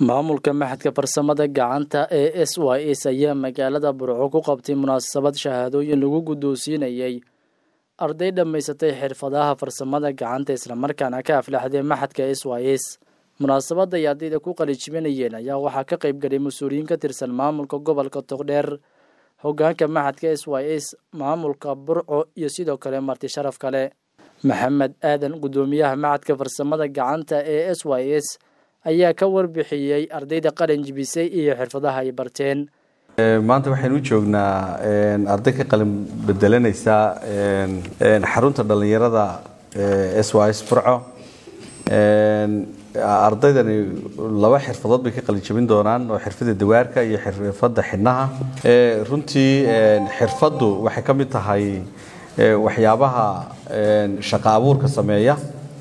maamulka maxadka farsamada gacanta ee s y s ayaa magaalada burco ku qabtay munaasabad shahaadooyin lagu guddoonsiinayay arday dhammaysatay xirfadaha farsamada gacanta islamarkaana ka aflaxday maxadka s y s munaasabadda ay ardayda ku qalijibinayeen ayaa waxaa ka qayb galay mas-uuliyiin ka tirsan maamulka gobolka togdheer hogaanka maxadka s y s maamulka burco iyo sidoo kale marti sharaf kale maxamed aadan guddoomiyaha maxadka farsamada gacanta ee s y s ayaa ka warbixiyey ardayda qalin jibisay iyo xirfadaha ay barteen maanta waxaynu u joognaa arday ka qalin bedelanaysa xarunta dhallinyarada s y s burco ardaydani laba xirfadood bay ka qalin jabin doonaan oo xirfada dawaarka iyo xirfada xidhnaha runtii xirfaddu waxay ka mid tahay waxyaabaha shaqa abuurka sameeya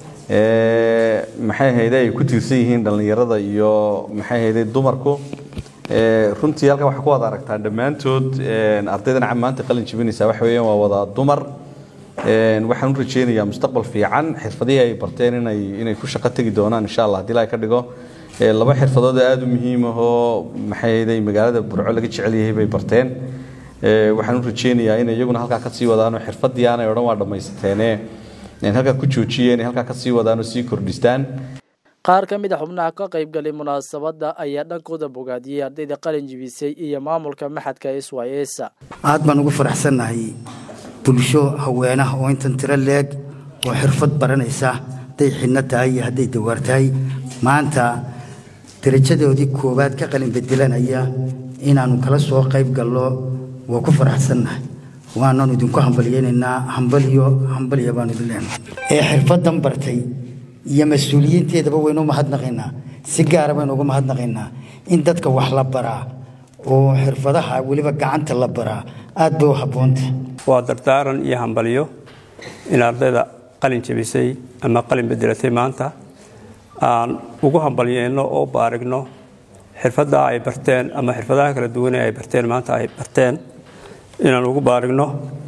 maxay hayde ay ku tiirsan yihiin dhallinyarada iyo maxay hayde dumarku runtii halkan waxaa ku wada aragtaan dhammaantood ardaydan maanta qalin jibinaysa waxa weeyaan waa wada dumar waxaan u rajeynayaa mustaqbal fiican xirfadihii ay barteen inay inay ku shaqo tegi doonaan insha allah haddii ilaahay ka dhigo laba xirfadood aada u muhiim ahoo maxay hayde magaalada burco laga jecel yahay bay barteen waxaan u rajeynayaa inay iyaguna halkaa ka sii wadaanoo xirfadii aanay odhan waa dhammaysateene halkaa ku joojiyeen halkaa ka sii wadaan oo sii kordhistaan qaar ka mid a xubnaha ka qayb galay munaasabadda ayaa dhankooda bogaadiyey ardayda qalin jibisay iyo maamulka maxadka s y s aad baan ugu faraxsannahay bulsho haweenah oo intan tiro leeg oo xirfad baranaysa hadday xidhno tahay iyo hadday dawaar tahay maanta darajadoodii koowaad ka qalin bedelanaya inaannu kala soo qayb galno waa ku faraxsannahay waananu idinku hambalyeynaynaa hambaliyo hambaliya baanu idin leenahay ee xirfadan bartay iyo mas-uuliyiinteedaba waynu mahadnaqaynaa si gaara baynu uga mahadnaqaynaa in dadka wax la baraa oo xirfadaha weliba gacanta la baraa aad bay u habboonta waa dardaaran iyo hambalyo in ardayda qalin jabisay ama qalin bedelatay maanta aan ugu hambalyeyno oo baarigno xirfaddaa ay barteen ama xirfadaha kala duwane ay barteen maanta ay barteen inaan ugu baarigno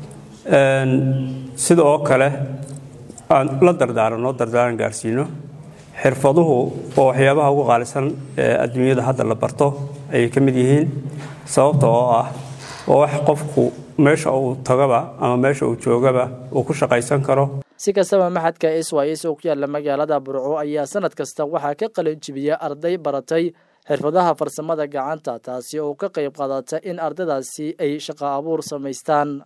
sida oo kale aan la dardaaranno dardaaran gaarsiino xirfaduhu waa waxyaabaha ugu qaalisan ee adduunyada hadda la barto ayay ka mid yihiin sababta oo ah waa wax qofku meesha uu tagaba ama meesha uu joogaba uu ku shaqaysan karo si kastaba maxadka s y s oo ku yaalla magaalada burco ayaa sanad kasta waxaa ka qalin jibiya arday baratay xirfadaha farsamada gacanta taasi oo ka qayb qaadata in ardaydaasi ay shaqo abuur samaystaan